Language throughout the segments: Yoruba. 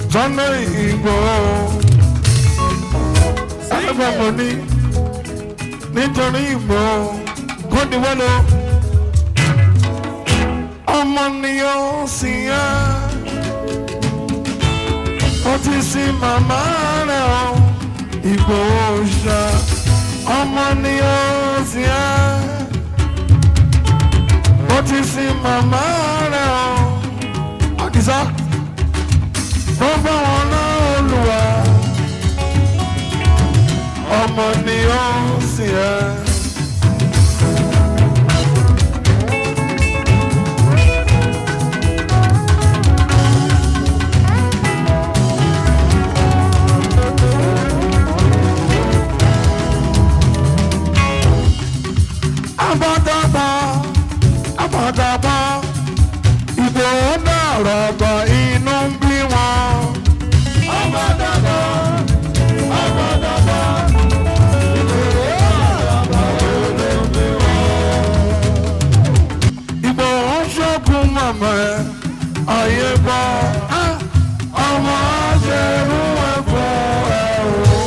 Sunday Igboho ẹgbẹ́ mo ní nítorí Igboho kó di wẹ́lò ọmọ ni ó sì yá ó ti sin màmá rẹ̀ o Igboho ṣá ọmọ ni ó sì yá ó ti sin màmá rẹ̀ o Àdìsá tó bá wọn náà Olúwa ọmọ ni ó sì yá. Abadaba, abadaba, Ìgbòho náà rọ̀gbọ̀ inú ń bí wọn. Abadaba, abadaba, Ìgbòho náà rọ̀gbọ̀ inú ń bí wọn. Ìgbòho ṣọ́kùn mọ̀mọ́ ẹ̀ ayé gbọ́. Ah, Ọmọ aṣèrú ẹ̀fọ́ ẹ̀ o.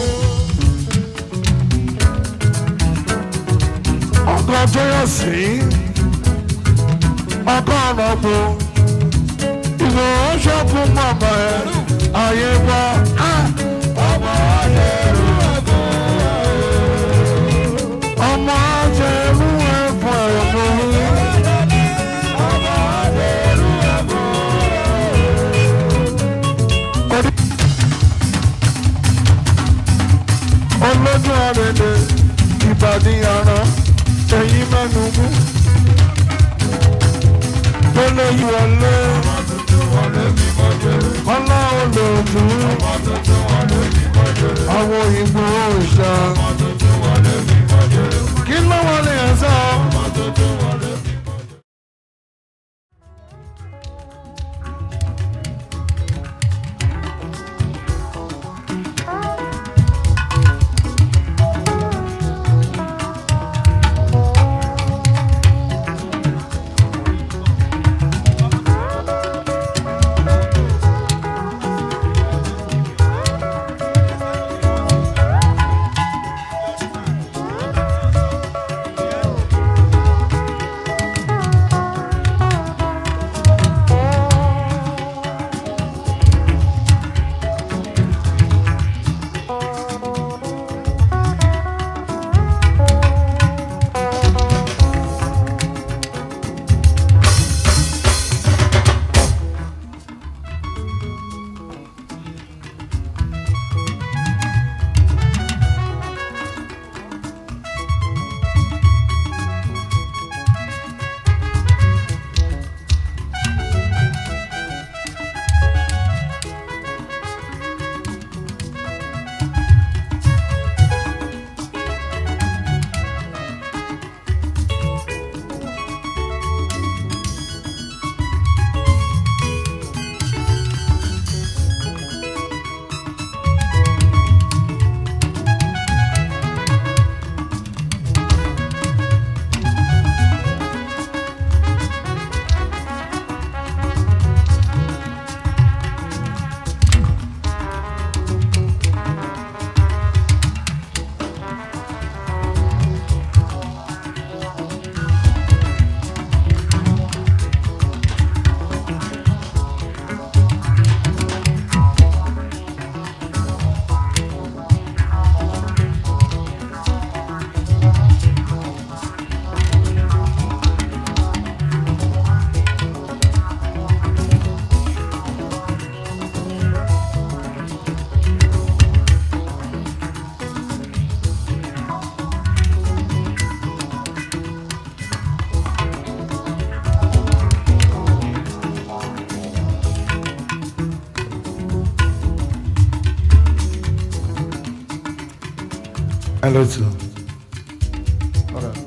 ọkọ tó yọ sí ọkọ ọ̀nàbó ìwọ ṣọ́kùn mọ̀mọ́ ẹ̀ ayé gbọ́. ọmọ ajẹ́rú ẹ̀fọ́ ọmọ ajẹ́rú ẹ̀fọ́ ẹ̀fọ́ ọmọ ajẹ́rú ẹ̀fọ́. olójú àrẹ̀lẹ̀ ìbàdí àrán ẹ̀yìn mẹ́nu mú tó lè yí wọlé ọlá olóòtú àwọn òyìnbó òòṣà kí ló wọlé ẹ̀ sọ. Hello, too. All right.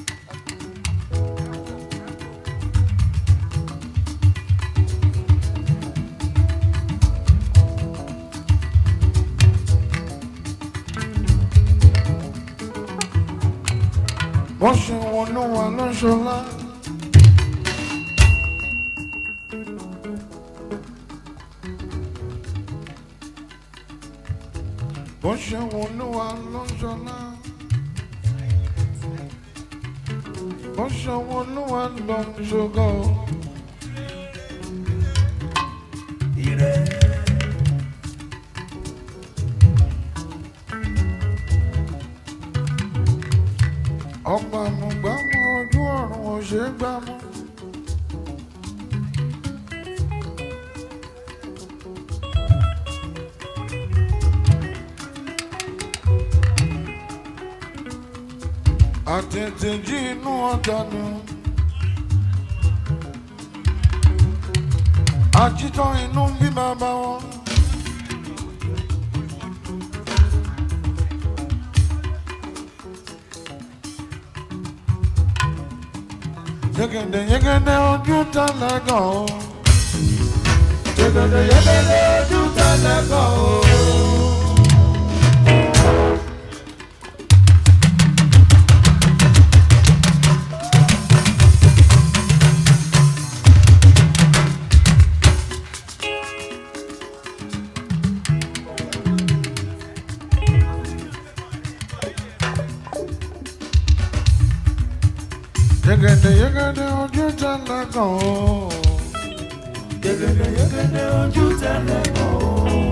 wọ́n ṣe wọn ló wà lọ́ṣọ́lá. bó ṣe wù olúwa ló ń ṣọlá. bó ṣe wù olúwa ló ń ṣògo. ọba àmùgbàmù ojú ọ̀run ò ṣe é gbámú. àtẹ̀tẹ̀ jí inú ọ̀dà ni. àjítọ́ inú ń bí bàbá wọn. yegede yegede ojú tẹlẹgàn o. yegede yegede ojú tẹlẹgàn o. yegede yegede ojú tẹlẹgàn o. Yegede yegede ojú tẹ́lẹ̀ kọ́ o.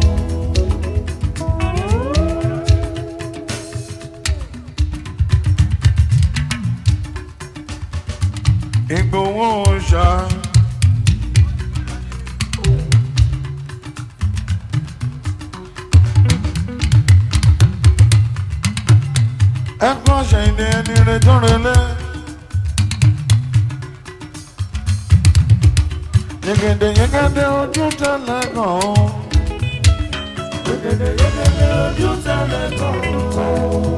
Ìgbòho ṣá. ẹ̀kọ́ ṣe ìdí ẹni rẹ̀ tó relé. Yegede yegede ojú tẹ́lẹ̀ kàn ó. Yegede yegede ojú tẹ́lẹ̀ kọ́ o.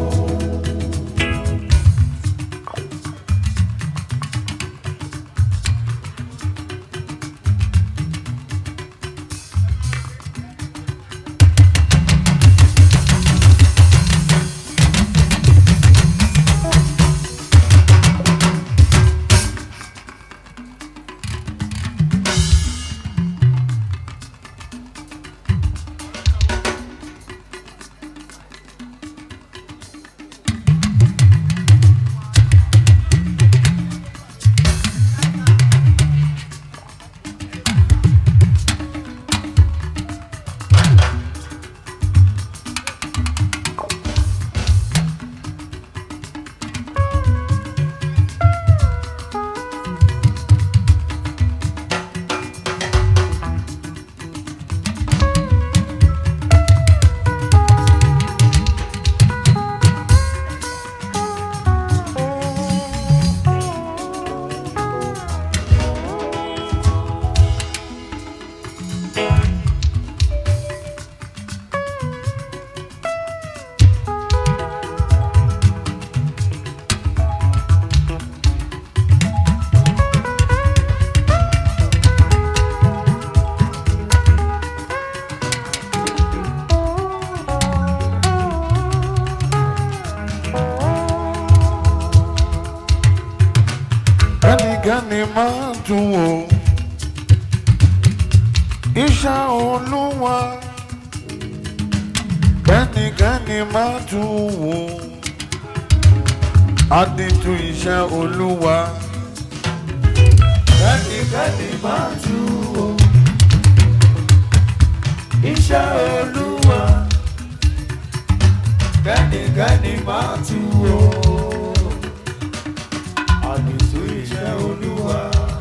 Ẹnikẹ́ni máa tún wò. Iṣẹ́ olúwa. Ẹnikẹ́ni máa tún wò. Adìtú iṣẹ́ olúwa. Kẹ́nikẹ́ni máa tú o. Iṣẹ́ Olúwa. Kẹ́nikẹ́ni máa tú o. Àdìtú iṣẹ́ Olúwa.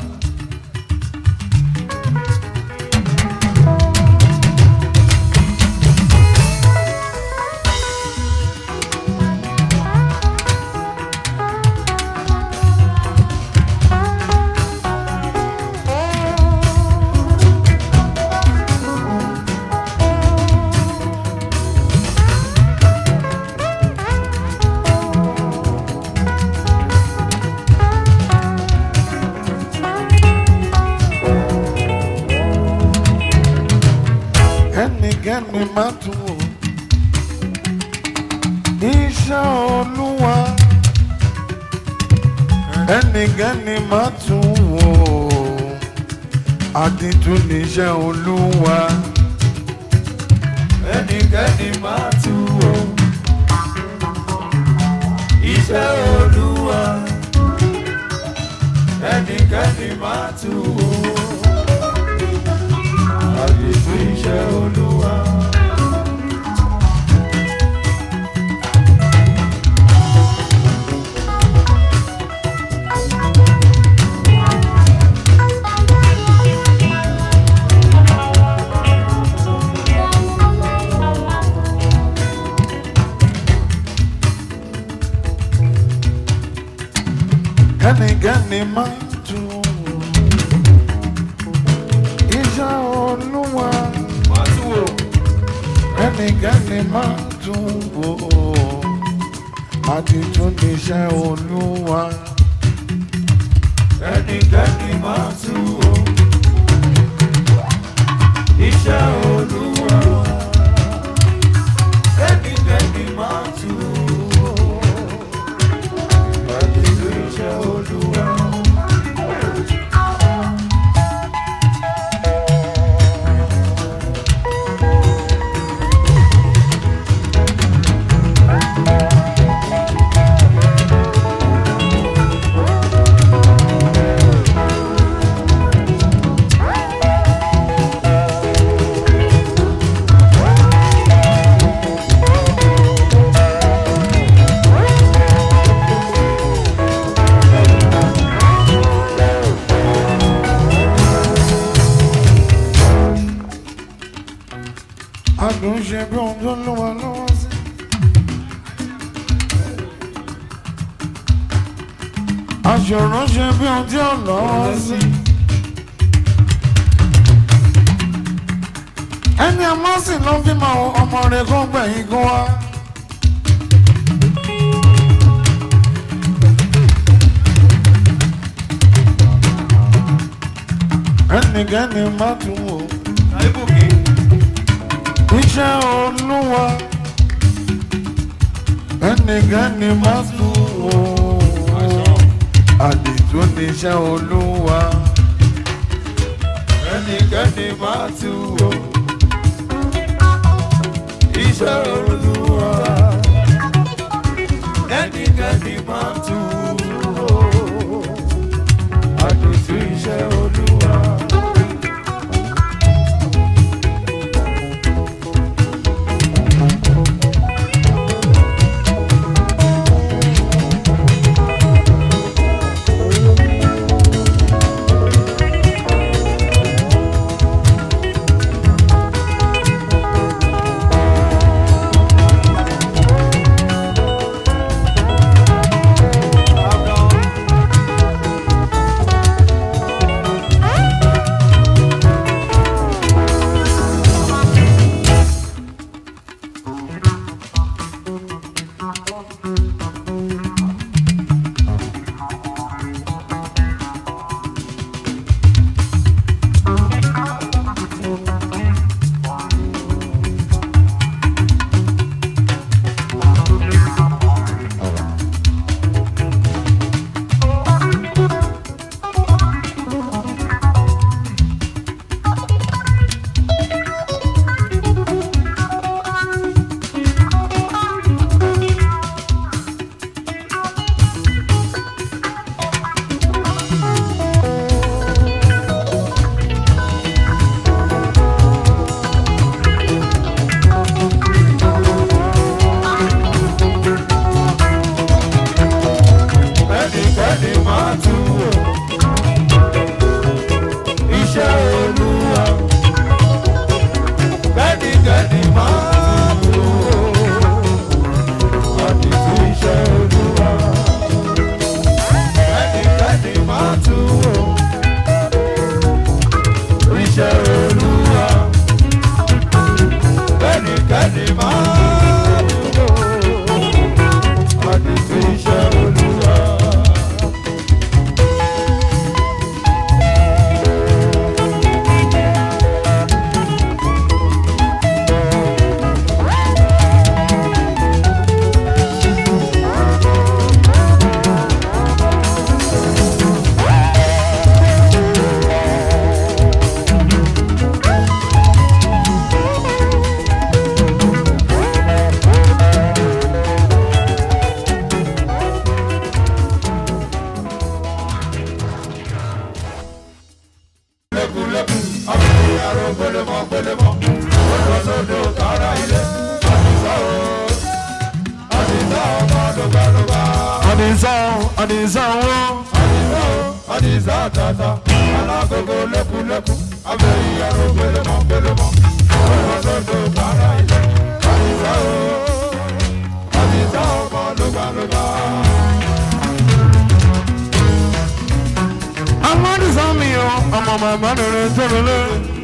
Ẹnikẹ́ni máa tún wò. Iṣẹ́ olúwa. Ẹnikẹ́ni máa tún wò. Adìtú níṣẹ́ olúwa. Kẹ́nikẹ́ni máa tú o. tú o. Àdìtú iṣẹ́ olúwa. kẹ́nìkẹ́nì máa tú iṣẹ́ olúwa Má tú o. kẹ́nìkẹ́nì máa tú wò àti tún níṣẹ́ olúwa Ẹnikẹ́ni má tú o. Iṣẹ́ olúwa. Ẹnikẹ́ni má tú o. Àdìtú iṣẹ́ olúwa. adùn ṣe bí ohun tó lọ́wọ́ lọ́wọ́ sí. aṣòro ṣe bí ohun tí ò lọ́wọ́ sí. ẹni àmọ́ sì ló fi mọ ọmọ rẹ̀ kó gbẹ̀yìn kó wá. ẹnikẹ́ni má tún wò Àìbùkì. iṣẹ́ olúwa ẹnikẹ́ni má tún wò àdìtú níṣẹ́ olúwa Ẹnikẹ́ni má tú o. Iṣẹ́ olúwa. Ẹnikẹ́ni má tú o. Àdìtú iṣẹ́ olúwa. mọ́ gbélé mọ́ ó lọ sódò tààrà ilé àdìsá o àdìsá ọmọ lọ́gbàlọ́gbà. àdìsá àdìsá wọn. àdìsá o àdìsá tata alágogo lẹ́kùlẹ́kù abẹ́yìn ẹ̀rọ gbélé mọ́ gbélé mọ́ ó lọ sódò tààrà ilé àdìsá o àdìsá ọmọ lọ́gbàlọ́gbà. amádìsá mi o ọmọ màmá rere tó lélẹ̀.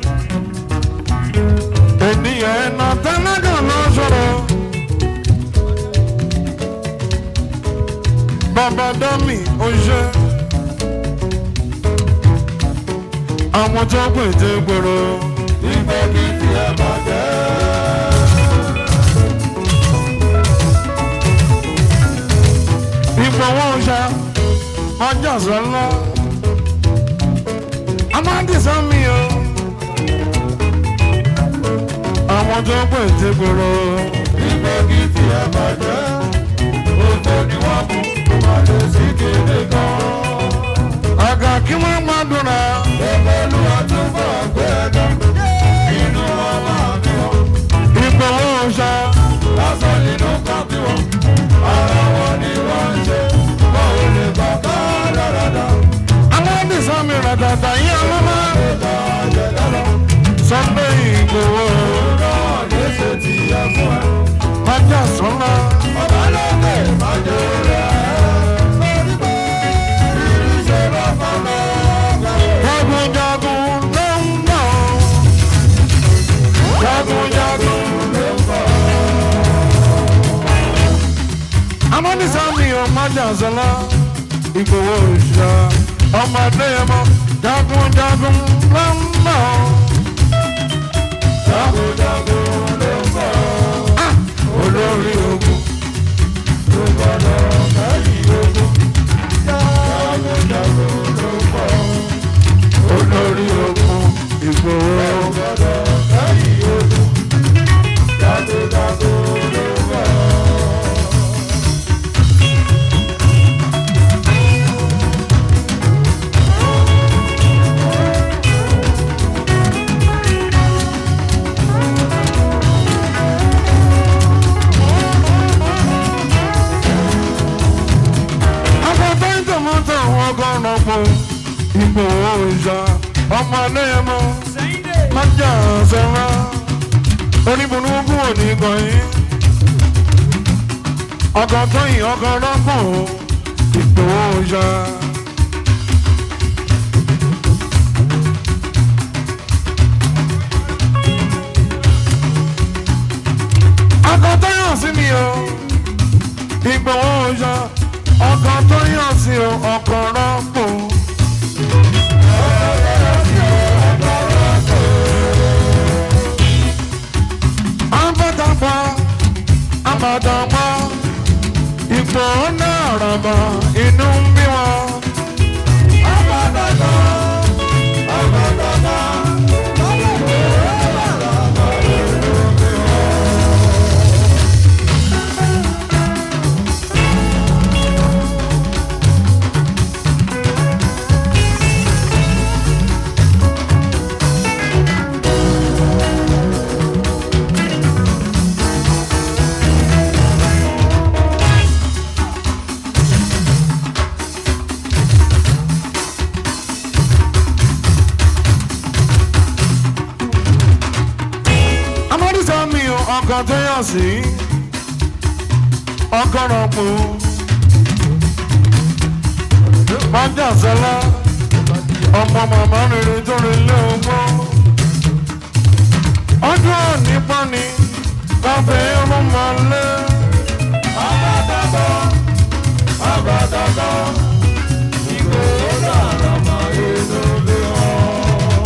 ènìyàn ẹ̀nà tẹ́lẹ̀dọ̀ ló sọ̀rọ̀. bàbá dọ́mì ó ṣe. àwọn tó pè dé gbòòrò. ìgbẹ́ kí tiẹ̀ bàjẹ́. ìfọwọ́ ṣá ọjà sọ́lá. amádìsá mi o. àwọn tó pè dé gbòòrò. ìgbẹ́ kí tiẹ̀ bàjẹ́. òfò ni wọ́n mú kó má lè sí kéde kan. àgà kí wọ́n gbàdúrà. Bẹ́ẹ̀ni wọ́n tún bọ̀ gbé ẹ̀dá. Inú wọn máa bí wọn. ìfọwọ́ ṣá. Lásán nínú kan bí wọn. Ara wọn ni wọ́n ń ṣe. Wọ́n ò lè gbà ká dáradára. aládìsá mi rà dàda yín ọlọ́mọ. Ìgbà jẹ dára. sunday ìgbòho. Náà lè ṣe ti yẹ fún ẹ. ọjà sọ́lá. Ọba lókè máa jẹ rẹ̀. Lórí pé ìrísẹ́ bá fọ́nà ọgbà. jagunjagun ló ń bọ̀. jagunjagun ló ń bọ̀. amádìsá mi ò májà sọ́lá. ìgbòho ìṣá. ọmọdé yẹn mọ jagunjagun ló ń bọ̀. Jagunjagun ló ń bọ̀. olórí ogun. Ló gbọ́dọ̀ kẹ́yìn ogun. Jagunjagun ló ń bọ̀. olórí ogun ìgbòho. gbọ́dọ̀ kẹ́yìn ogun. Jagunjagun ló ń bọ̀. akọ̀tọ̀ ìtòmọ́tò wọn gọ́nà pọ̀ ìgbòho ìṣá ọmọ ẹlẹ́yẹmọ májà sẹ́wọ́n oníbùnúkú òní gbọ̀nyìn ọkọ̀tọ̀ yìí ọkọ̀ rọ́pò ìgbòho ìṣá. akọ̀tọ̀ yàn sí mi o ìgbòho ìṣá ọkọ̀ tó yàn sí o ọkọ̀ rọ́pò. Abadapa, Abadapa, ipò náà rọ̀bọ̀ inú ń bí wọn. Abadapa, Abadapa, Amádùsá mi ò ọkọ̀ tó yàn sí. Ọkọ̀ rọ̀pò. Májà sẹ́lá. Ọmọ màmá rere tó rí ilé ọgbọ́n. Ọjọ́ òní pọ́ni. Káfẹ́ irun máa lé. Abadapa, Abadapa, Ìgbòho dára máa inú bí wọn.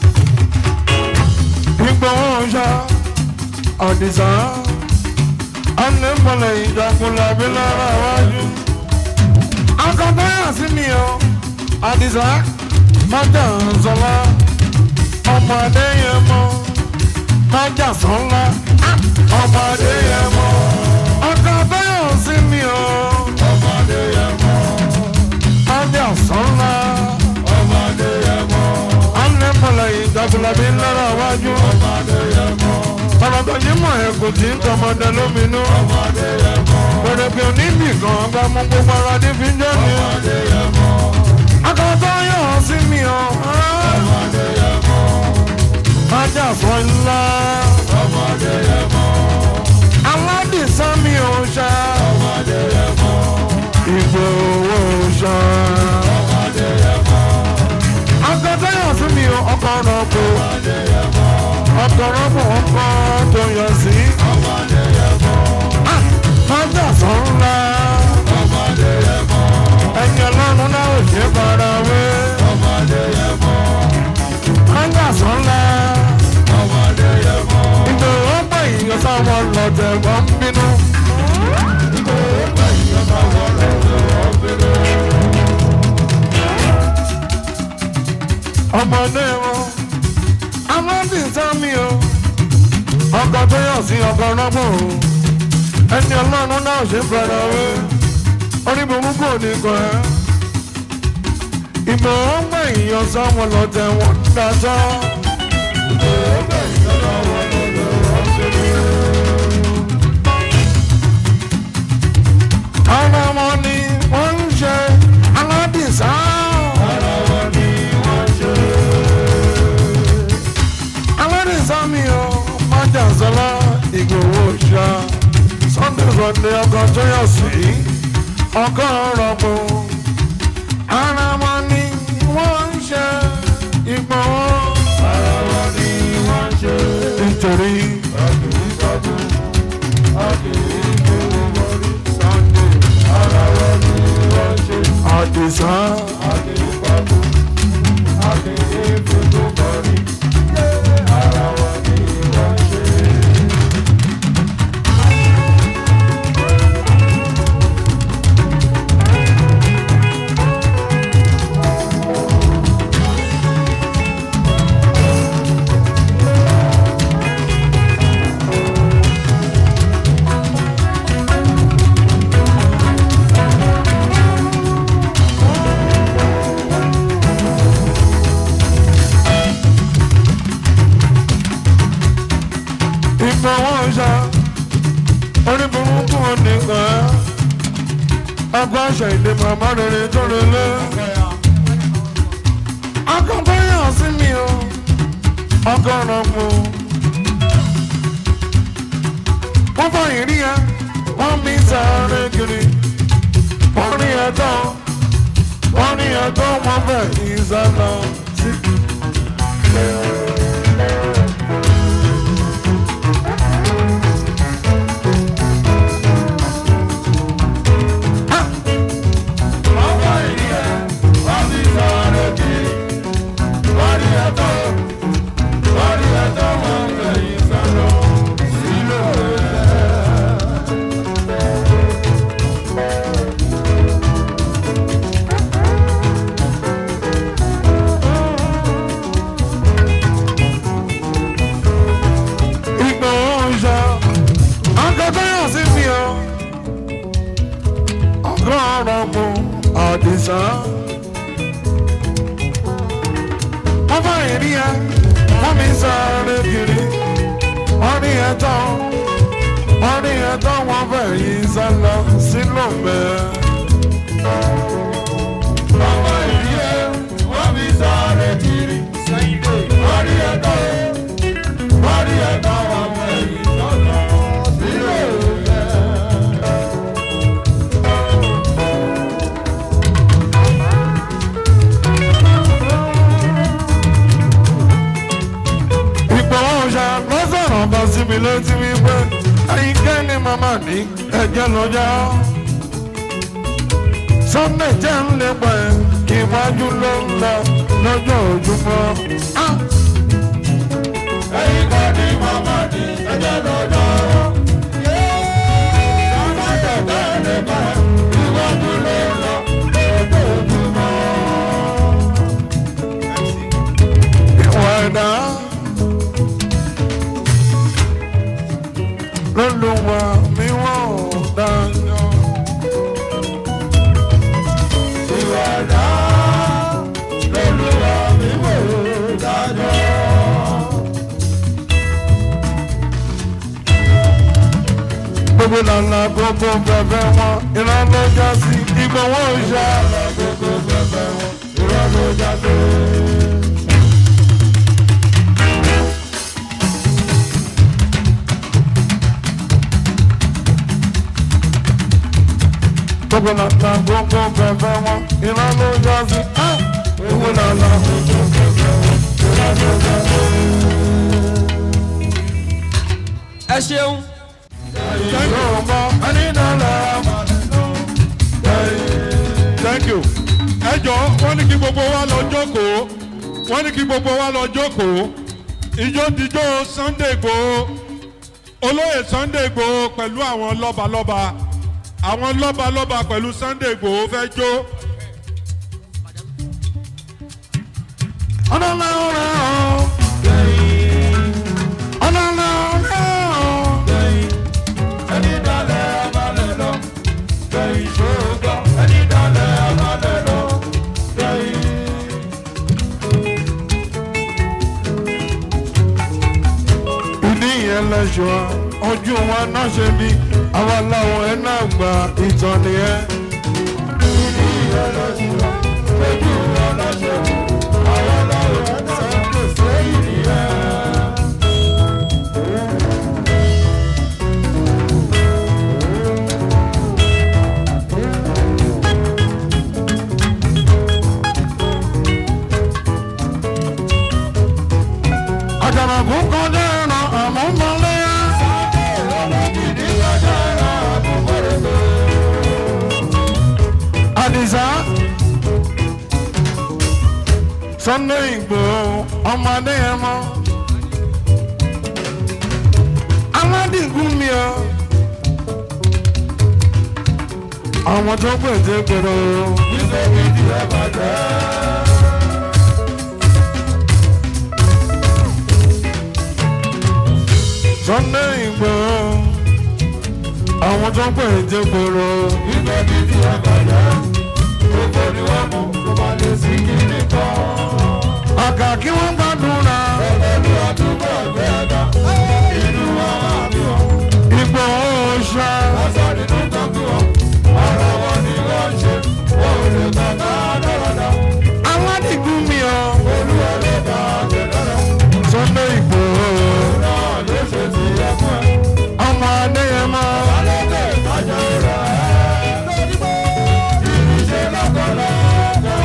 Ìgbòho ṣá. Àdìsá. ọ̀nà ìmọ̀lẹ̀ ìjàkùnlẹ̀ bí lára wájú. akọ̀tọ́yà sí mi o àdìsá májà sọlá ọmọ adéyẹmọ májà sọlá ọmọ adéyẹmọ akọ̀tọ́yà sí mi o ọmọdé yẹ mọ́ májà sọlá ọmọdé yẹ mọ́ ọ̀nà ìmọ̀lẹ̀ ìjàkùnlẹ̀ bí lára wájú. ọmọdé yẹ mọ́ ọ̀rọ̀tọ̀ yìí mọ̀ ẹ̀kọ́ tí ń tọmọdé lóminú. ọmọdé yẹ mọ́ pẹ̀lẹ́ pé oníbì kan bá mú gbogbo ara ní fi jẹ́ mi. ọmọdé yẹ mọ́ akọ̀tọ̀ yóò sí mi o. ọmọdé yẹ mọ́ ajá sọ ńlá. ọmọdé yẹ mọ́ aládìsá mi ò ṣá. ọmọdé yẹ mọ́ ìgbòho ṣá. ọmọdé yẹ mọ́ akọ̀tọ̀ yóò sí mi o. ọkọ̀ ọ̀nà kò. ọmọdé yẹ mọ́ ọkọ̀ ọ̀nà ọkọ̀ tó yọ sí. ọmọdé yẹ mọ́ ajá sọ ńlá. ọmọdé yẹ mọ́ ẹ̀yin ọlọ́run náà ò ṣe bára wé. ọmọdé yẹ mọ́ ajá sọ ńlá. ọmọdé yẹ mọ́ ìgbòho pé ìyọ̀ sáwọn lọ́tẹ̀ wọ́n ń bínú. ọmọdé wọn amọ́bí sámi o ọkọ̀ tó yọ̀ sí ọkọ̀ rọ́gbọ̀n o ẹni ọlọ́run náà ṣe fẹ́ràn wé orí burúkú ò ní kọ ẹ́ ìmọ̀ ọgbà ìyọ̀ sáwọn lọ́tẹ̀ wọ́n ń dájọ́ ara wọn ni wọ́n ń ṣe aládìsá aládìsá mi o májà sọlá ìgbòho ṣá sunday sunday ọkọ̀ tó yọ̀ sí ọkọ̀ rọ̀pò ara wọn ni wọ́n ń ṣe ìgbòho nítorí àdìsá ìgbòho ṣá orí burúkú ò ní kàn ẹ́ ọgbà àṣà ìdè màmá rere tó relé akọ̀bọ̀yàn sí mi o ọgọ́rùn mu wọ́n fọ ìrí ẹ wọ́n mi sáré kiri wọ́n rí ẹ tán wọ́n rí ẹ tán wọ́n fẹ́ ìsàlọ̀ sí. Ìgbòho ṣá akọ̀bọ̀yàn sí mi o ọgọ́rùn mu àdìsá. wọ́n bá ìrí ẹ wọ́n mi sáré kiri wọ́n rí ẹ tán wọ́n rí ẹ tán wọ́n fẹ́ yí sálọ sílò mẹ́. Ìgbòho ṣá lọ́sọ̀rọ̀ bá sí mi létí wípé ẹ̀yin kẹ́ni màmá ní ẹ̀jẹ̀ lọ́jà. Sunday jẹ́ ń lè pẹ́ ìwájú ló ń lọ lọ́jọ́ ojúmọ́. Ah! Ẹ̀yin kan ní màmá ní ẹ̀jẹ̀ lọ́jọ́. ìwé lànà gbogbo bẹ̀bẹ̀ wọn iná ló já sí ìgbọ̀wọ́ ìṣá. gbogbo bẹ̀bẹ̀ wọn irọ́ ló já sí. gbogbo lànà gbogbo bẹ̀bẹ̀ wọn iná ló já sí. Ah! ìwé lànà gbogbo bẹ̀bẹ̀ wọn iná ló já sí. ẹ ṣeun. Yorùbá ẹni dálẹ̀ thank you. ẹ jọ wọ́n ní kí gbogbo wa lọ jókòó wọ́n ní kí gbogbo wa lọ jókòó ìjó dijó Sunday Igboho olóyè Sunday Igboho pẹ̀lú àwọn lọ́balọ́ba àwọn lọ́balọ́ba pẹ̀lú Sunday Igboho fẹ́ jó. ọ̀nàlá ọ̀rẹ́ ọ̀ ọ̀nàlá ọ̀rẹ́ ọ̀. ẹni dalẹ̀ abalẹ̀ lọ gbẹ̀yìn ṣògo ẹni dalẹ̀ abalẹ̀ lọ gbẹ̀yìn. ìdí yẹn lẹ́sọ̀ ojú wa náà ṣe bí àwa làwọn ẹ̀ náà gba ìtàn nìyẹn. àjànàkú kọjá ẹran àmọ́ mọ́lẹ́yà. àdìsá Sunday Igboho ọmọ adéyẹmọ aládìgún mi ọ àwọn tó pèsè gbèrò Sunday Igboho àwọn tó pèsè gbèrò Ibẹ̀ bí ti àgbàdo, gbogbo ni wọ́n mú, kò má lè sí kíní kan. àkà kí wọ́n gbàdúrà Pẹ̀lú àdúgbò ẹgbẹ́ ẹ̀dá, inú wa máa bí wọn. Igboho ṣá Aṣọ nínú kan bí wọn, ara wọn ni wọ́n ṣe, wọ́n ò lè kàkà dáradá. aládìgún mi ọ Olúwa ló dá àgbẹ̀ dára, Sunday Igboho náà ló ṣe ti yẹ fún ẹ. ọmọ adéyẹmọ Alẹ́kẹ̀ ìtajà rẹ̀ ẹ́ lójúmọ́, ìrìnsẹ̀ lọ́kọ̀ọ́lọ́kọ̀.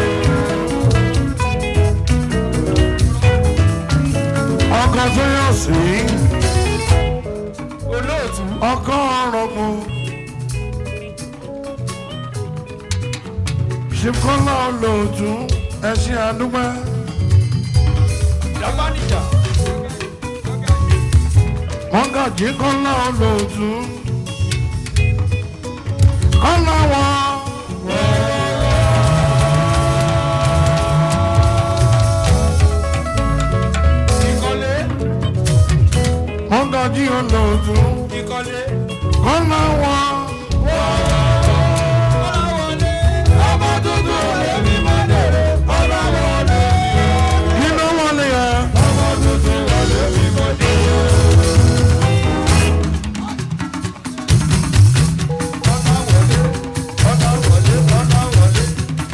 ọkọ tó yọ sí olóòtú. ọkọ ọrọmọ ṣìkọlá olóòtú ẹṣin àdúgbò japanija. mọgàjí kọlá olóòtú kọlá wọn. ìkọlé. mọgàjí olóòtú ìkọlé. kọlá wọn. ọlọ́wọlé. Ọmọ tuntun lèmi máa dèrè, ọlọ́wọ́lé mi ò. kí ló wọlé yẹn. Ọmọ tuntun lèmi máa dèrè. ọlọ́wọlé. ọlọ́wọlé.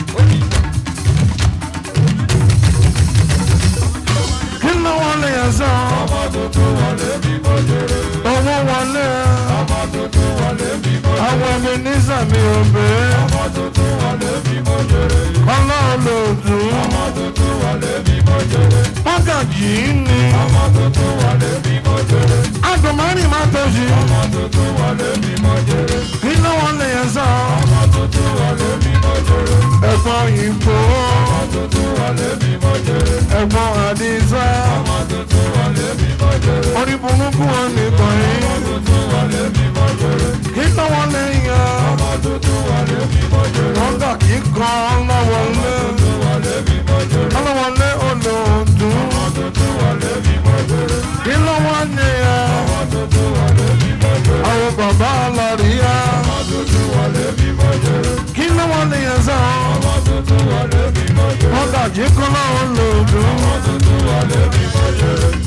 kí ló wọlé yẹn sọ. Ọmọ tuntun lèmi máa dèrè. owó wọlé Ọmọ tuntun lèmi máa dèrè. àwọn ẹbí ní sàmì òbí Ọmọ tuntun lèmi máa dèrè. kọlá olóòtú Ọmọ tuntun lèmi máa dèrè. mọgàjí ni Ọmọ tuntun lèmi máa dèrè. àdùnmọ́rì má tó ṣe. Ọmọ tuntun lèmi máa dèrè. kí ló wọlé yẹn sọ. Ọmọ tuntun lèmi máa dèrè. ẹ̀gbọ́n ìbò Ọmọ tuntun lèmi máa dèrè. ẹ̀gbọ́n àdìsá Ọmọ tuntun lèmi máa dèrè. orí burúkú wọn nìkan yìí. Ọmọ tuntun lèmi máa dèrè. kí ló wọlé yẹn. Ọmọ tuntun lèmi máa dèrè. mọgà kí kan lọ́wọ́lé Tuntun lèmi máa dèrè. lọ́wọ́lé olóòtú. Ọmọ tuntun lèmi máa dèrè. kí ló wọlé yẹn. Ọmọ tuntun lèmi máa dèrè. àwọn bàbá aláríyá. Ọmọ tuntun lèmi máa dèrè. kí ló wọlé yẹn sọ. Ọmọ tuntun lèmi máa dèrè. mọgà kí kan lọ́wọ́lóòtú. Ọmọ tuntun lèmi máa dèrè.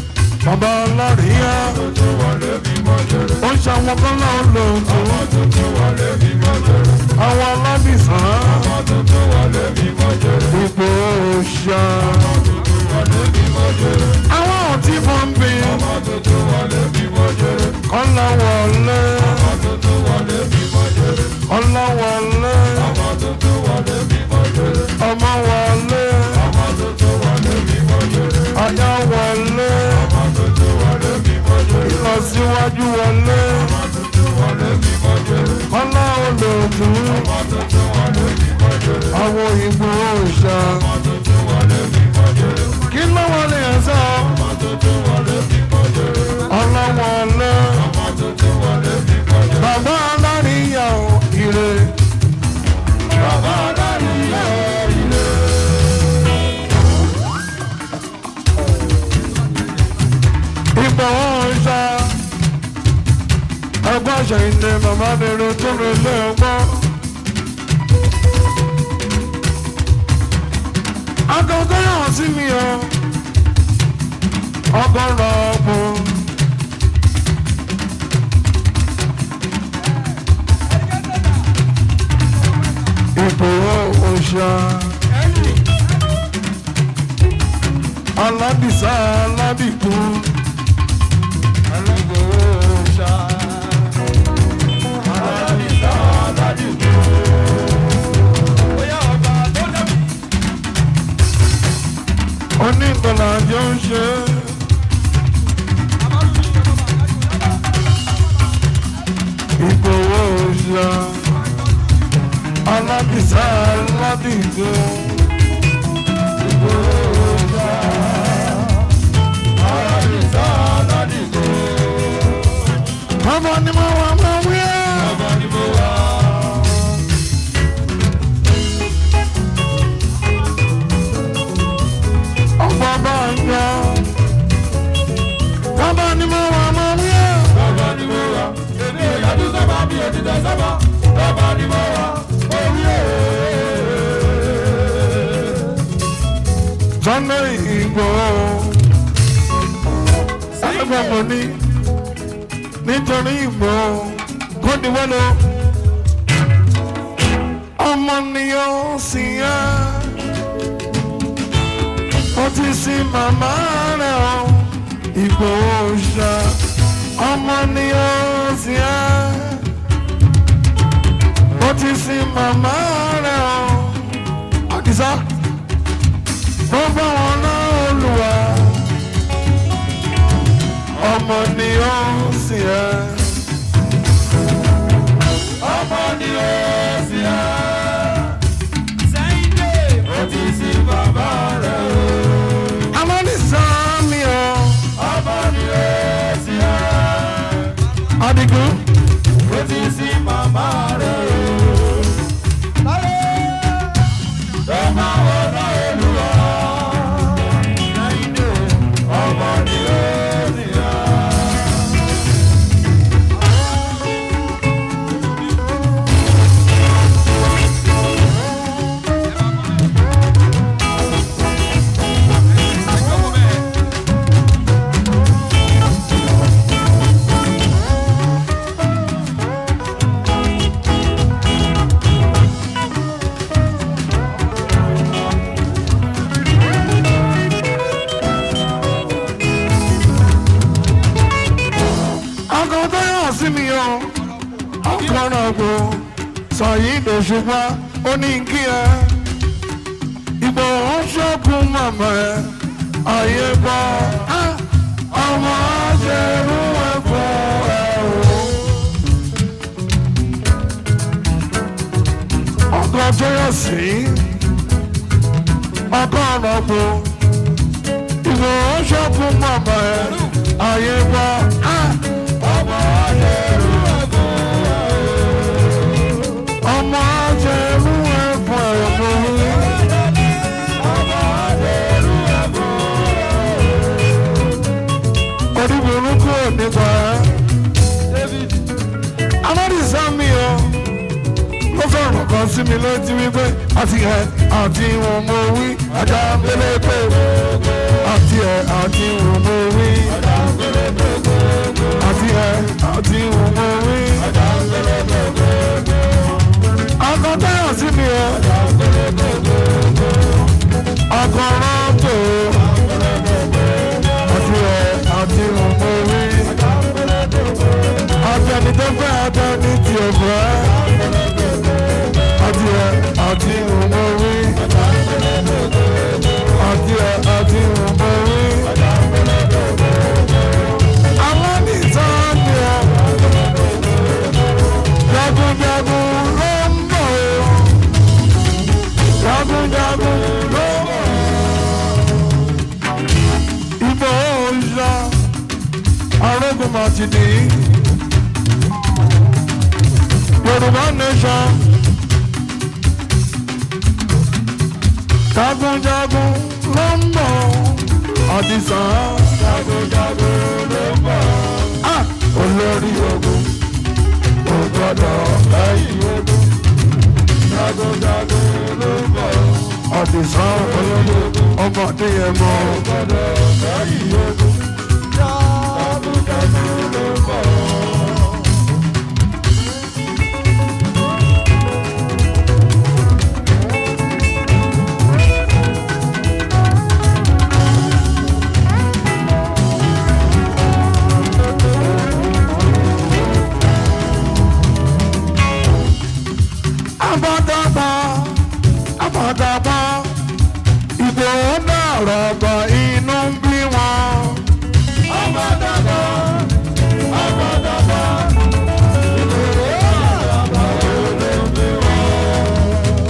bàbá ọlọ́rìíyá tuntun wọlé mímọ́ jẹrẹ. ó ń ṣàwọn kan náà lòótọ́ ọmọ tuntun wọlé mímọ́ jẹrẹ. àwọn alábìsàn ọmọ tuntun wọlé mímọ́ jẹrẹ. ipò òòṣà ọmọ tuntun wọlé mímọ́ jẹrẹ. àwọn òtí fún bí ọmọ tuntun wọlé mímọ́ jẹrẹ. kọ́lá wọlé ọmọ tuntun wọlé mímọ́ jẹrẹ. ọlá wọlé ọmọ tuntun wọlé mímọ́ jẹrẹ. ọmọ wọlé ọmọ tuntun wọlé mímọ́ jẹrẹ. aya wọlé ọmọ tuntun wọlé mímọ́ jẹrẹ. ìlọsíwájú wọlé ọmọ tuntun wọlé mímọ́ jẹrẹ. kọ́lá olóòtú ọmọ tuntun wọlé mímọ́ jẹrẹ. àwọn ìgbò òòṣà ọmọ tuntun wọlé mímọ́ jẹrẹ. kí ló wọlé ẹ̀sọ́ ọmọ tuntun wọlé mímọ́ jẹrẹ. ọlá wọlé ọmọ tuntun wọlé mímọ́ jẹrẹ. bàbá aláríyá ò ire bàbá aláàrí yẹ ilé. ìgbò òòṣà ẹgbẹ́ àṣà ìdè bàbá dèrò tó lè lé ọgbọ́n. akọ̀kọ̀ yàn sí mi o ọgọ́rọ̀ ọgbọ̀n. ìgbòho òòṣà aládìsá aládìkú ìgbòho òòṣà aládìsá aládìgbò. bóyá ọba tó dẹ́bi. onígbọ̀nà àjọ ń ṣe ìgbòho òòṣà aládìsá aládìkú ìgbòho òòṣà aládìsá aládìgbò. ọmọ ni mo wà mọ́ wí ẹ́. ọba ni mo wà. ọ̀pọ̀ bá ń yọ. Bàbá ni mo wà mọ́ wí ẹ́. ọba ni mo wà. èmi ò yàtú sábà mi ò dìde sábà. ọba ni mo wà. orí ẹ̀. Sunday Igboho. Ẹgbẹ́ mo ní nítorí Igboho kó di wẹ́lẹ̀. Ọmọ ni ó sì yá. Ó ti sin màmá rẹ̀ o. Igboho ṣá. Ọmọ ni ó sì yá. Ó ti sin màmá rẹ̀ o. Àdìsá tó bá wọn náà olùwà ọmọ ni ó ń sìn ẹ́. ọmọ ni ó sì á. sẹ́yìn dé. ó ti sin bàbá rẹ̀ o. amánìsàn mi ò ọmọ ni ó sì á. Adigun ó ti sin màmá rẹ̀ o. láyé tó máa wọ náà olúwa. sẹ́yìn dé. ọmọ ni ó sì á. ọkọ̀ tó yàn sí mi o ọkọ̀ náà gbò sọ̀yìn ìdòṣùpá ó ní kí ẹ ìbò ń ṣọ́kùn màmá ẹ ayé bọ́ á, ọmọ ṣerú ẹ fún ẹ o. ọkọ̀ tó yàn sí ọkọ̀ náà gbò ìbò ń ṣọ́kùn màmá ẹ ayé bọ́ á. ọmọ ayẹ̀rú ẹ̀kọ́. ọmọ ajẹrú ẹ̀fọ́ ẹ̀fọ́ ọmọ ayẹ̀rú ẹ̀kọ́. oníburúkú nípa ẹ̀. amádìsá mi o ló fẹ́ràn kan sí mi létí wípé àti ẹ̀ àti ìwọ̀n mo wí ajá pélépé àti ẹ̀ àti ìwọ̀n mo wí. ọ̀dà àti ẹ àti òun rí. ọkọ̀ tẹ́yọ̀ sí mi o. ọkọ̀ rọ́pò àti ẹ àti òun rí. àtẹni tó fẹ́ àtẹni tí ò fẹ́. àti ẹ àti òun rí. àti ẹ àti òun rí. àwọn nìsan ni ẹ. jagunjagun ló ń bọ̀ o. jagunjagun ló ń bọ̀. ìbò òòṣà arógun màtìdì. yorùbá nation. jagunjagun ló ń bọ̀. àdìsàn jagunjagun ló ń bọ̀. Ah! olórí ogun kò gbọdọ̀ lẹ́yìn ogun. jagunjagun ló ń bọ̀. àdìsàn olórí ogun ọmọdé yẹn mọ́. kò gbọdọ̀ lẹ́yìn ogun. jagunjagun ló ń bọ̀. abadaba abadaba ìbò náà rọgbọ inú ń bí wọn. abadaba abadaba ìbò náà rọgbọ inú ń bí wọn.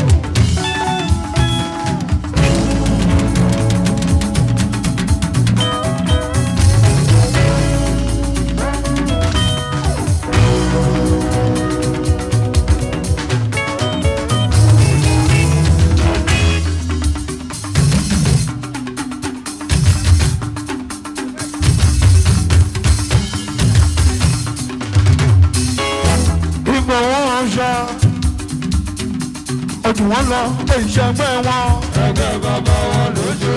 ìgbò wọn ṣá ojú wọn lọ ìṣẹ́gbẹ́ wọn. ẹgbẹ́ bàbá wọn lójú.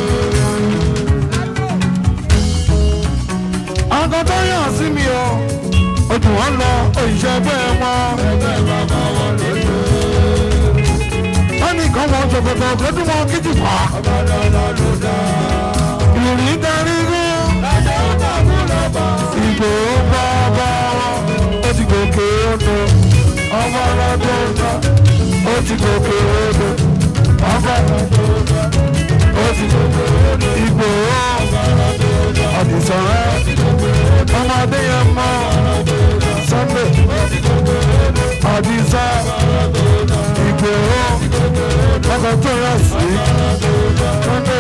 ọkọ tó yàn sí mi o ojú wọn lọ ìṣẹ́gbẹ́ wọn. ẹgbẹ́ bàbá wọn lójú. wọ́n ní nǹkan wọn ṣòkòtò kójú wọn kíjì fà. ọ̀bàdàdà ló dá. ìrìn darí gún. ẹ̀jẹ̀ ó tàbí lọ́ba. ìgbò bàbá wọn ó ti gòkè odò ọmọ ọlọ́dún ọ̀dọ́ ó ti gòkè odò ọmọ ọlọ́dún ọ̀dọ́ ó ti gòkè odò ìgbò ọ̀dìsàn rẹ̀ ọmọdé yẹn mọ́ sunday ọ̀dìsàn ìgbò ọkọ̀ tó yẹ sí sunday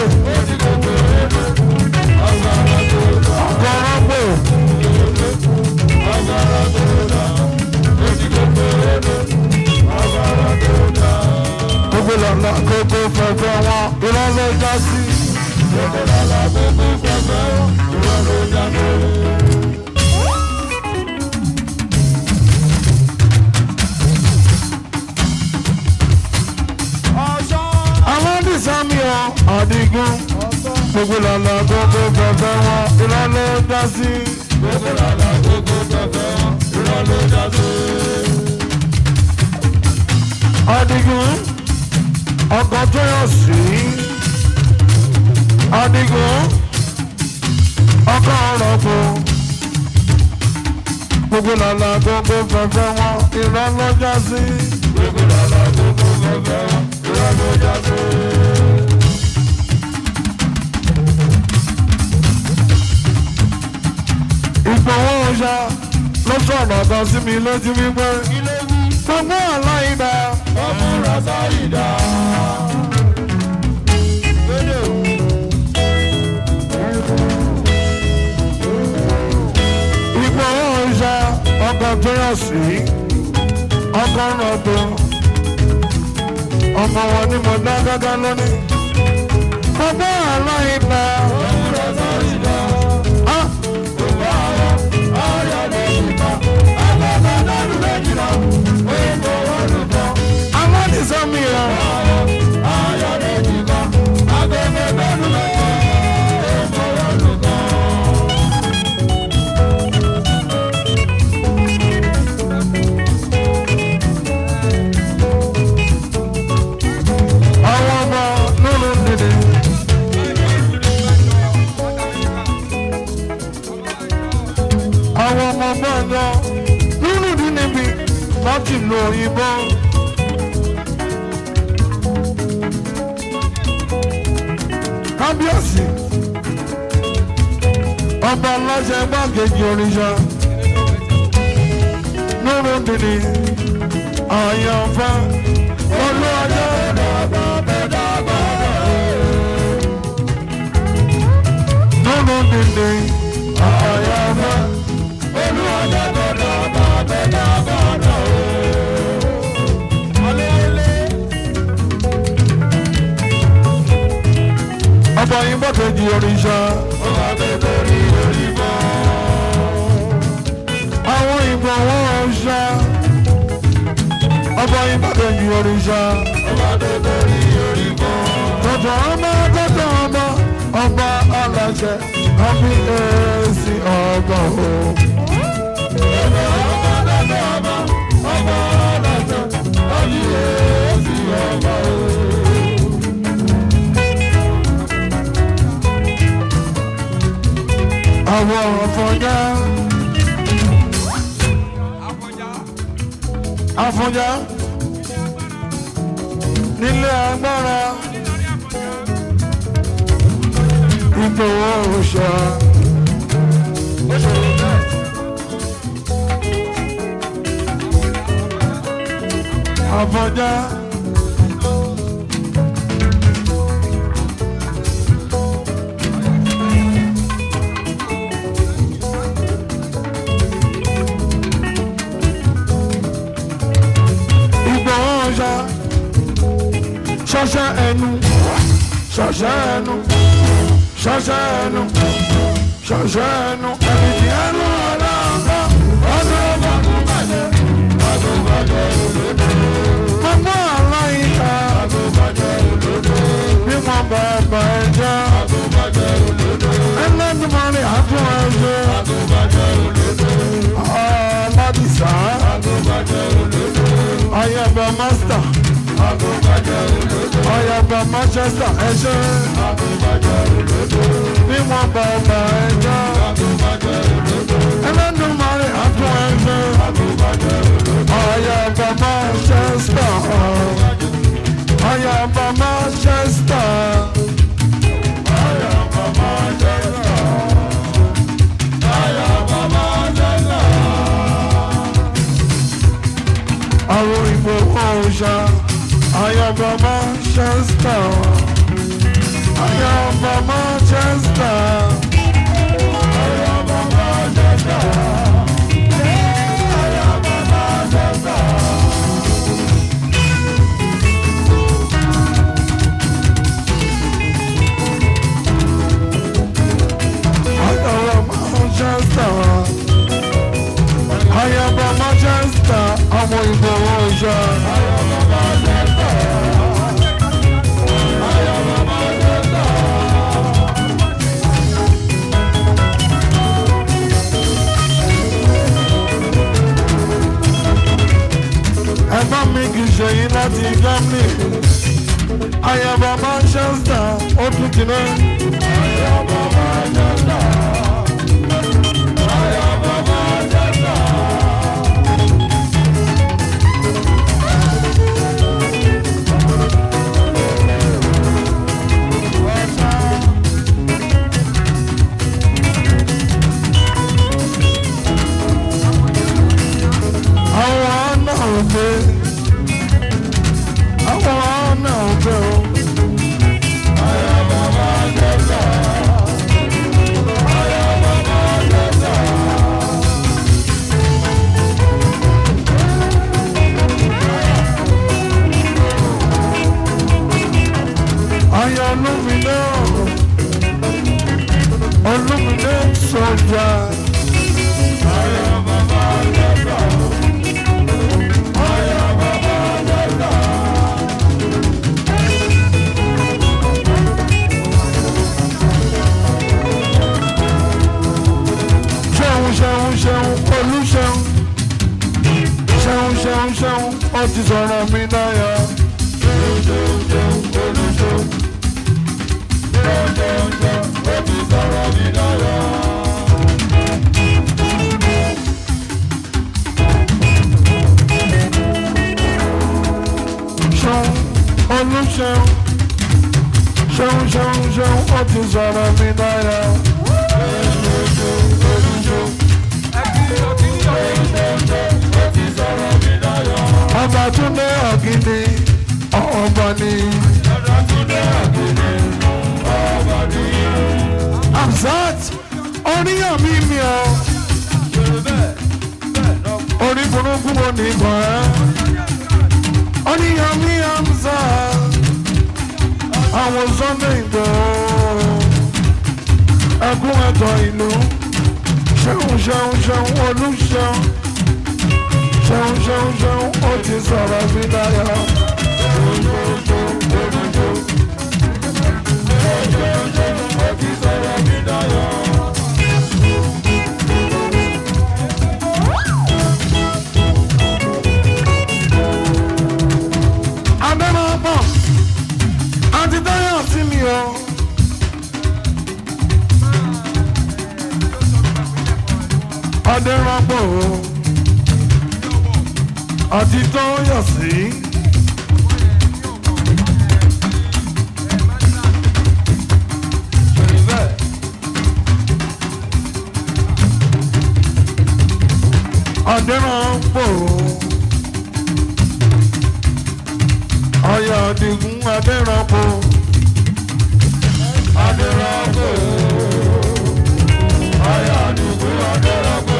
ọkọ̀ rọ́pò. gbogbo lọ́nà gbogbo fẹ̀fẹ̀ wọn irọ́ ló já sí. gbogbo lọ́nà gbogbo fẹ̀fẹ̀ wọn irọ́ ló já sí. àwọn dìsámi ọ àdìgún gbogbo lọ́nà gbogbo fẹ̀fẹ̀ wọn irọ́ ló já sí. gbogbo lọ́nà gbogbo fẹ̀fẹ̀ wọn irọ́ ló já sí. Adigun ọkọ̀ tó yọ sí. Adigun ọkọ̀ ọ̀rọ̀kọ̀. Gbogbo làlà gbogbo fẹ́fẹ́ wọn irọ́ lọ́jà sí. Gbogbo làlà gbogbo fẹ́fẹ́ wọn irọ́ lọ́jà sí. Ìgbòho ọ̀ṣà ló sọ̀rọ̀ kan sí mi lójú wípé gbogbo aláìdá ọmúra sáyidá. Ìgbò ọ̀ṣà ọkọ̀ tó yọ sí ọkọ̀ rọ̀bọ̀ ọmọ wọn ni mo dá gágá lónìí. Gbogbo aláìdá ọmúra sáyidá. Gbogbo àwọn ọ̀yọ́ lè yípa agbábá lọ́dún méjìlá òyìnbó wọn lù kọ́. Amọ́nisọ́mi ọ̀. Ayọ̀ lè yípa agbábá lọ́dún méjìlá òyìnbó wọn lù kọ́. òyìnbó. kábíyèsí ọba aláṣẹ gbàgede oríṣà lóru dìní àyànfẹ́ olúwàjẹ́ lóru dìní àyànfẹ́ ọba yín gbàgede oríṣà àwọn ìbọn wọn ṣá ọba yín gbàgede oríṣà tọ̀tọ̀ ọmọ tọ̀tọ̀ ọmọ ọba aláṣẹ àbí èsì ọgbà o. àwọn àfọ̀njá àfọ̀njá nílé agbára ìgbòho òòṣà. àfọ̀njá. ìgbòho òòṣà. ṣọṣẹ ẹnu ṣọṣẹ ẹnu ṣọṣẹ ẹnu ṣọṣẹ ẹnu ẹni tí ẹnu ọlọ́ọ̀gbọ́ ọdún ọba kò bàjẹ́ ọdún bàjẹ́ òdodo. gbogbo aláìka bí wọ́n bá bá ẹ jẹ́ ẹlẹ́dùnmọ́rin àtún ẹ ṣe aládìsá ayẹbẹ mástà ayẹbẹ manchester ẹ ṣe bí wọ́n bá bá ẹ jẹ́ ẹlẹ́dùnmọ́rin àtún ẹ ṣe ayẹbẹ manchester ayẹbẹ manchester. àwọn ìbò ọ̀ṣà ayọ̀bọ̀ manchester ayọ̀bọ̀ manchester. ayọ̀bọ̀ manchester ayọ̀bọ̀ manchester àwọn ìbò ọ̀ṣà. ẹ̀gbọ́n mi kì í ṣe yín láti germany ayaba manchester ó tún ti náà. àwọn náà ń gbé àwọn náà ń gbé o. Ayọ̀ olúmídé olúmídé sọ̀jà. ṣeun ṣeun ṣeun olùṣeun ṣeun ṣeun ṣeun ó ti sọ̀rọ̀ mi náyà. olùṣeun ṣeun ṣeun ṣeun ó ti sọ̀rọ̀ mi dára. ọba túndé ọ̀gìnì ọba ni. Amzat oníyàn mi mi ọ orí burúkú wo ní ìbọn ẹ oníyàn mi Amzat àwọn Sunday Igboho ẹkún ẹ̀tọ́ ìlú ṣeun ṣeun ṣeun olùṣeun ṣeun ṣeun ṣeun ó ti sọ̀rọ̀ sí dáyọ̀. Adébọ̀pọ̀ àti Táyọ̀ sí mi o. Adérọ̀pọ̀ o àti Táyọ̀ sí. Adérọ̀pọ̀ o. Ọ̀yà Àdìgún Adérọ̀pọ̀. Adérọ̀pọ̀ o. Ọ̀yà Àdìgún Adérọ̀pọ̀.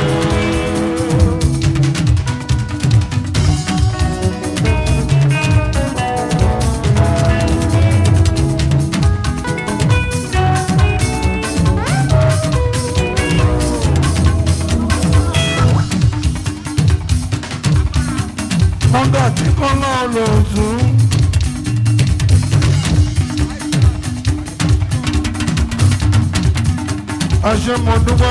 Ọ̀gá tí kọ́ náà lò tún. Àṣemọ̀dúgbà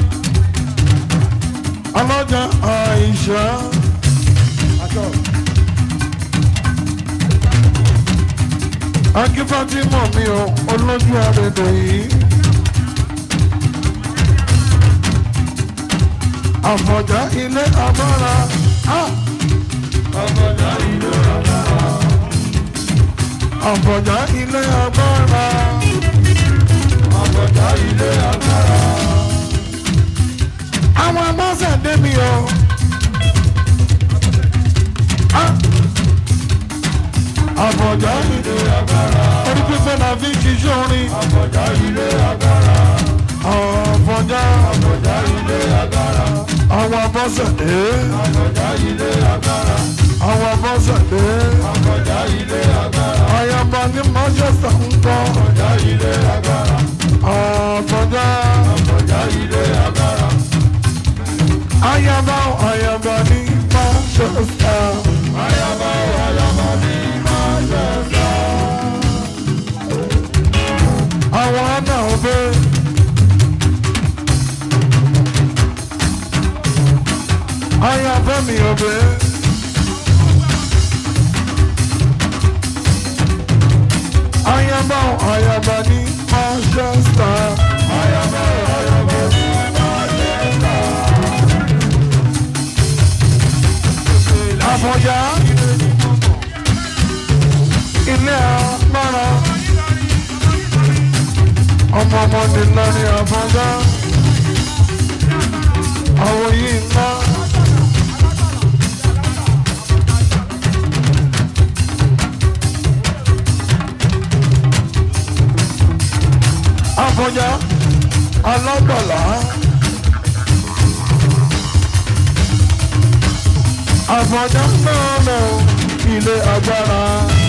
ọlọ́jà Àìṣà. Akífátímọ̀ mi ò olójú àrèdè yìí. Àfọ̀já ilé agbára. Ah! Àfọ̀já ilé agbára. Àfọ̀já ilé agbára. Àwọn amọ́sẹ̀ dé mi o. Ah! Àfọ̀já ilé agbára. Orí pípẹ́ la fi ṣiṣẹ́ orin. Àfọ̀já ilé agbára. Àfọ̀já. Àfọ̀já ilé agbára. Àwọn amọ́sẹ̀ dé. Àfọ̀já ilé agbára. Àwọn amọ́sẹ̀ dé. Àfọ̀já ilé agbára. Àyàmbá ní Manchester ń kọ́. Àfọ̀já ilé agbára. Àfọ̀já. Àfọ̀já ilé agbára. Àyàmbá àyàmbá ní Manchester. Àyàmbá àyàmbá ní Manchester. Àwọn náà bẹ́ẹ̀. Àyànfẹ́ mi ò bẹ́ẹ̀. Ayaba ayaba ní Manchester. Ayaba ayaba ní Manchester. Àfọ̀njá ilé agbára. Ọmọ ọmọdé lórí Àfọ̀njá. Àwọn yìí ńlá. Àfọ̀njá alágbàlá. Àfọ̀njá náà lọ ilé agbára.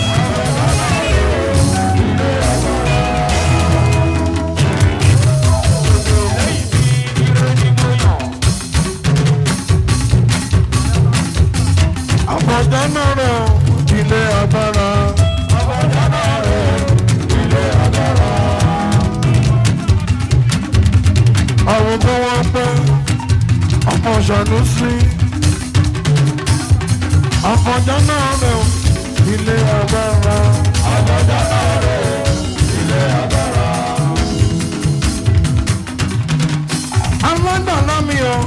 Àfọ̀njá náà lọ ilé agbára. Àfọ̀njá náà lọ ilé agbára. àwọn tó wọ́n pẹ́ ọmọ ṣàlùsí àfọ̀njá náà rẹ̀ ilé agbára. àfọ̀njá náà rẹ̀ ilé agbára. aládàlá mi o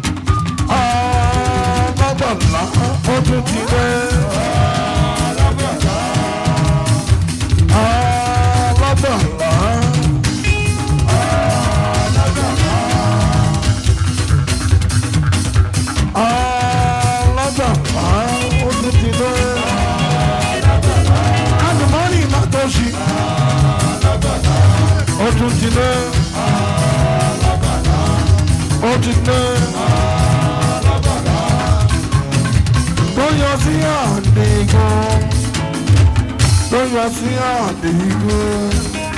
aládàlá ó tún ti dé. aládàlá dé ó ti dé tó yọ sí àdìgún tó yọ sí àdìgún.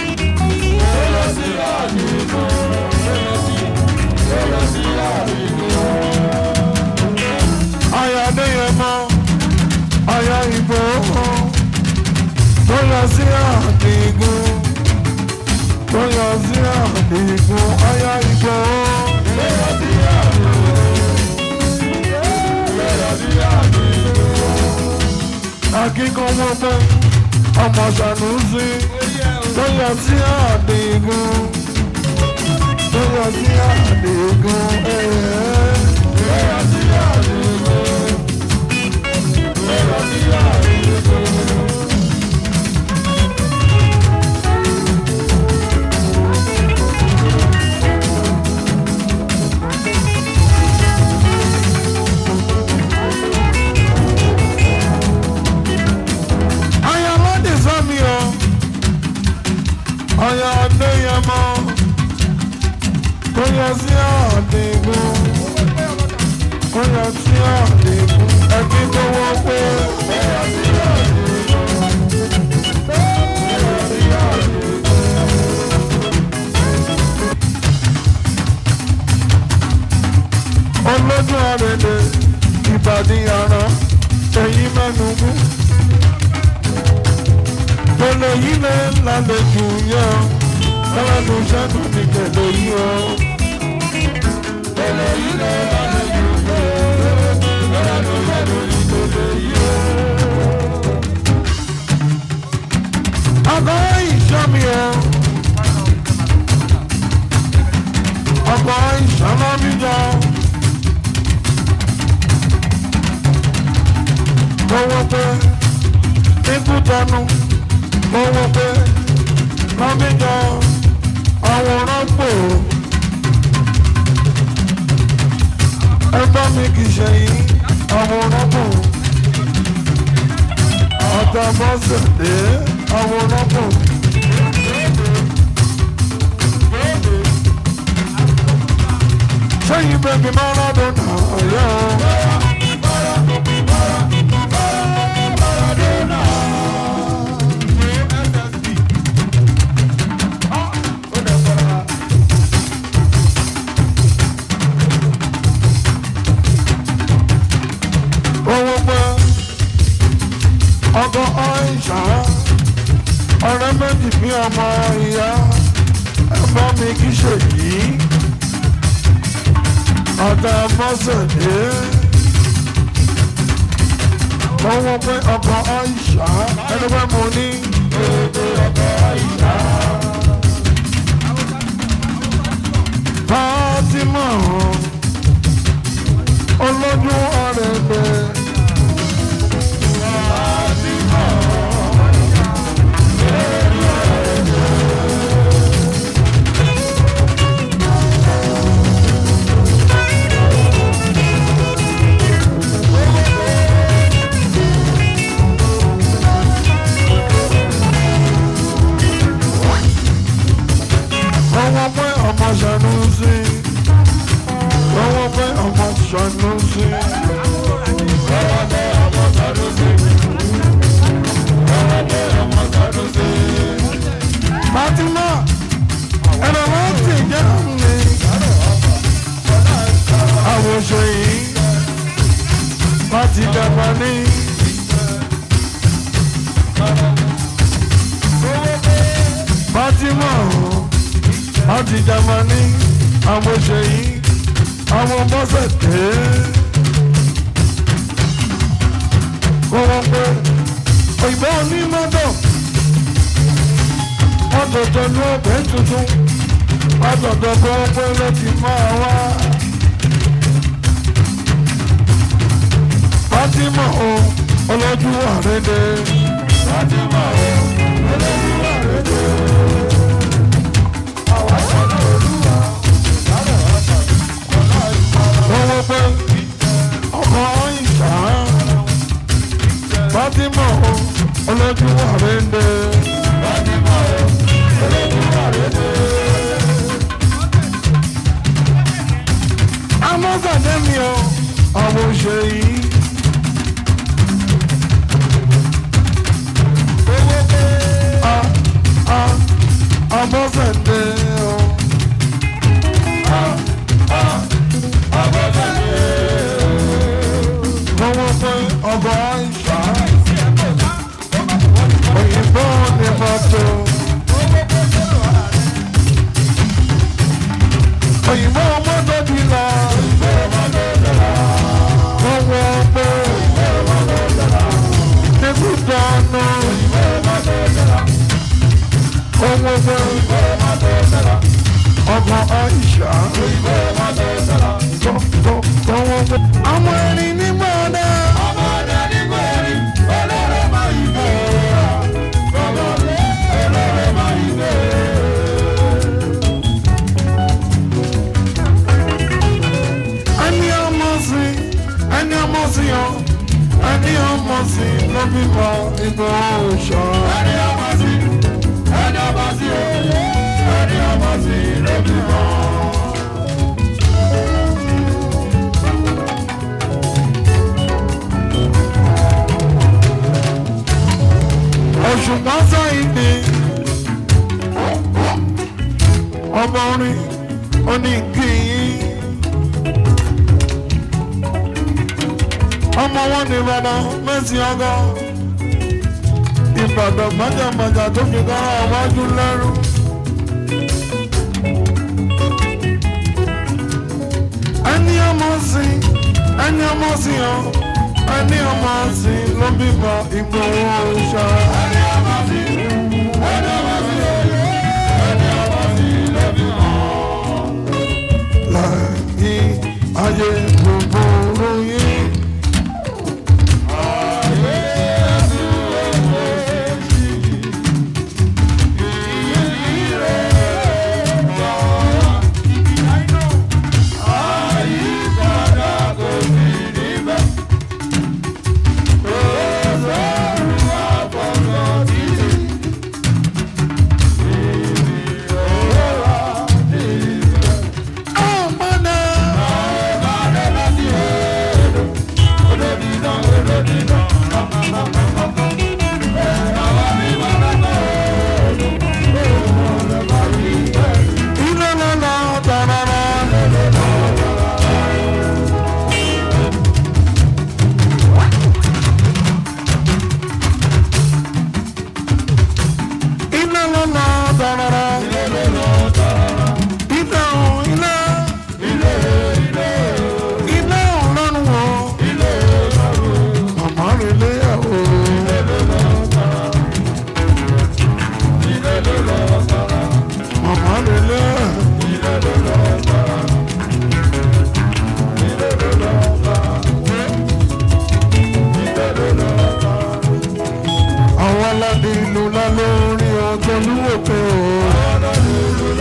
Aya Adéyẹmọ, aya Ìgbòho, tó yọ sí àdìgún, tó yọ sí àdìgún, aya Ìgbòho. Akíkan wọ́n pẹ́, ọmọ Ṣànúsí, tó yọ sí àdìgún, tó yọ sí àdìgún, ẹ̀ẹ́. Aya lọ́dì sọ́mi o, aya Adéyẹmọ, tó yọ sí àdìgún, tó yọ sí àdìgún, ẹbí tó wọ́n pé. Olójú àrèlè, ìbàdí àrán, ẹ̀yìn mẹ́nu mú pẹ̀lẹ́ yìí lè lálejò yọ lọ́lọ́dún ṣẹ́gun ní kẹ̀lẹ́ yìí o. pẹ̀lẹ́ yìí lè lálejò yọ lọ́lọ́dún ṣẹ́gun ní kẹ̀lẹ́ yìí o. ọkọ̀ ìṣọ́ mi o. ọkọ̀ ìṣọ́nà mi jọ. lọ́wọ́ pé ikú tẹnu lọ́wọ́ pé lọ́míjọ àwòrán pò ẹgbẹ́ mi kì í ṣe yìí àwòrán pò àtàbọ̀sẹ̀ dé àwòrán pò. sẹ́yìn bẹ́ẹ̀ máa lọ́dún náà yọ. owó pé ọkọ̀ ọ̀ìṣà ọ̀rẹ́ méjì bí ọmọ ìyá ẹ̀fọ́ mi kì í ṣe yìí ọ̀tá mọ́sẹ̀dé owó pé ọkọ̀ ọ̀ìṣà ẹni pé mo ní èdè ọkọ̀ ọ̀ìṣà. Fátímọ̀ olójú ọ̀rẹ́dẹ̀. Ọwọ́ pé ọmọ ṣàánú sí. Ọwọ́ pé ọmọ ṣàánú sí. Fatima, ẹ̀rọ wọn ti jẹ́ mi. Àwòṣe yìí láti dàgbà ní. Fatima láti dàgbà ní. Àwòṣe yìí àwọn bọ́sẹ̀ dé. Kó wọ́n pé òyìnbó onímọ́tò ọ̀dọ̀dọ̀ ní ọbẹ̀ tuntun ọ̀dọ̀dọ̀ kọ́ pé ló ti máa wá. Fátímọ̀ o olójú àrédè. Fátímọ̀ o olójú àrédè. Owó pé ọkọ̀ ìṣá. Fátímọ̀ o olójú àrédè. Fátímọ̀ o olójú àrédè. ọgọ́ ìṣá òyìnbó ní mọ́tò òyìnbó mọ́tò bí lọ owó pé nígbùdọ̀ ọ̀nà owó pé ọgọ́ ìṣá àwọn ẹni ní mọ́ọ̀dá. ẹni ọmọ sí ẹni ọmọ sí ọ ẹni ọmọ sí ló bímọ ìgbò òòṣà. òṣùpá sọ ìpè ọmọ orin oníkìyín. ọmọ wọn ní ìbàdàn mẹ́sì ọgọ́ ìbàdàn gbajàgbajà tó fi kọ́ ọwájú lẹ́rú. ẹni ọmọ sí ẹni ọmọ sí ọ ẹni ọmọ sí ló bímọ Ìgbòho ṣá. láyé ayé gbogbo ròyìn. ọmọdé. Iná lọ́nà tàràrà. Iná lọ́nà tàràrà. Iná ò iná. Iná ò lọ́rùn o. Màmá rẹ̀ léyàwó. Màmá rẹ̀ léyàwó. àwọn aládé ìlú ńlá lórí ọjọ́ lúwò pé o.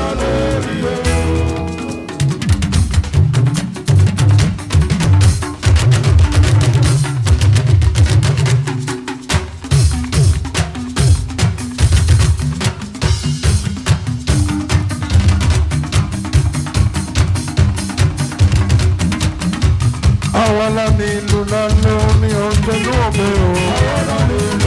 àwọn aládé ìlú ńlá lórí ọjọ́ lúwò pé o.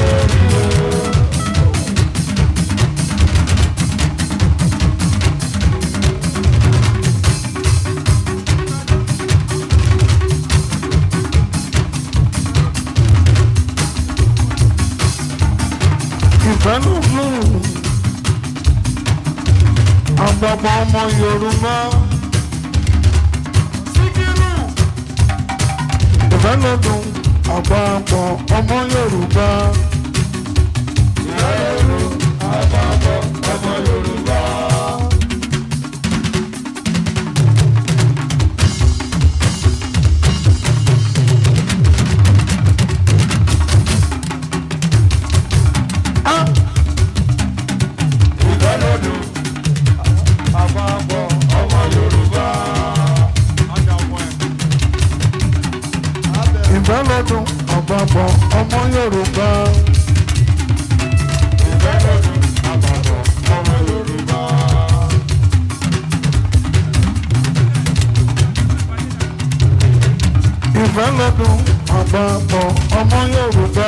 ìfẹ́ ló fún àgbàgbọ́ ọmọ Yorùbá. ìfẹ́ ló dùn àgbàgbọ́ ọmọ Yorùbá. Ah! ìfẹ́ lọ́dún àpapọ̀ ọmọ Yorùbá. ìfẹ́ lọ́dún àpapọ̀ ọmọ Yorùbá.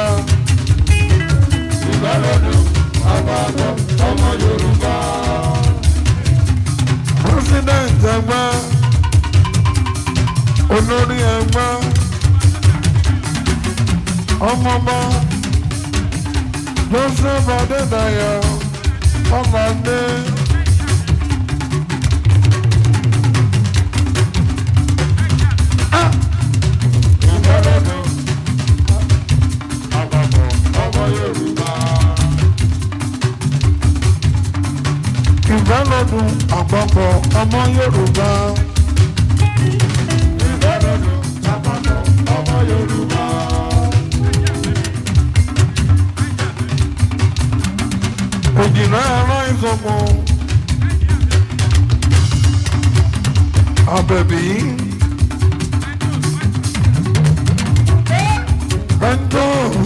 president ẹgbẹ́ olórí ẹgbẹ́ ọmọọba joseph adédayọ ọmọdé. ìfẹ́lọ́dún àpapọ̀ ọmọ Yorùbá. ìfẹ́lọ́dún àpapọ̀ ọmọ yorùbá. ìfẹ́lọ́dún àpapọ̀ ọmọ Yorùbá. òjìlá ara ìsọmọ. àbẹ̀bí. pẹ́ńtò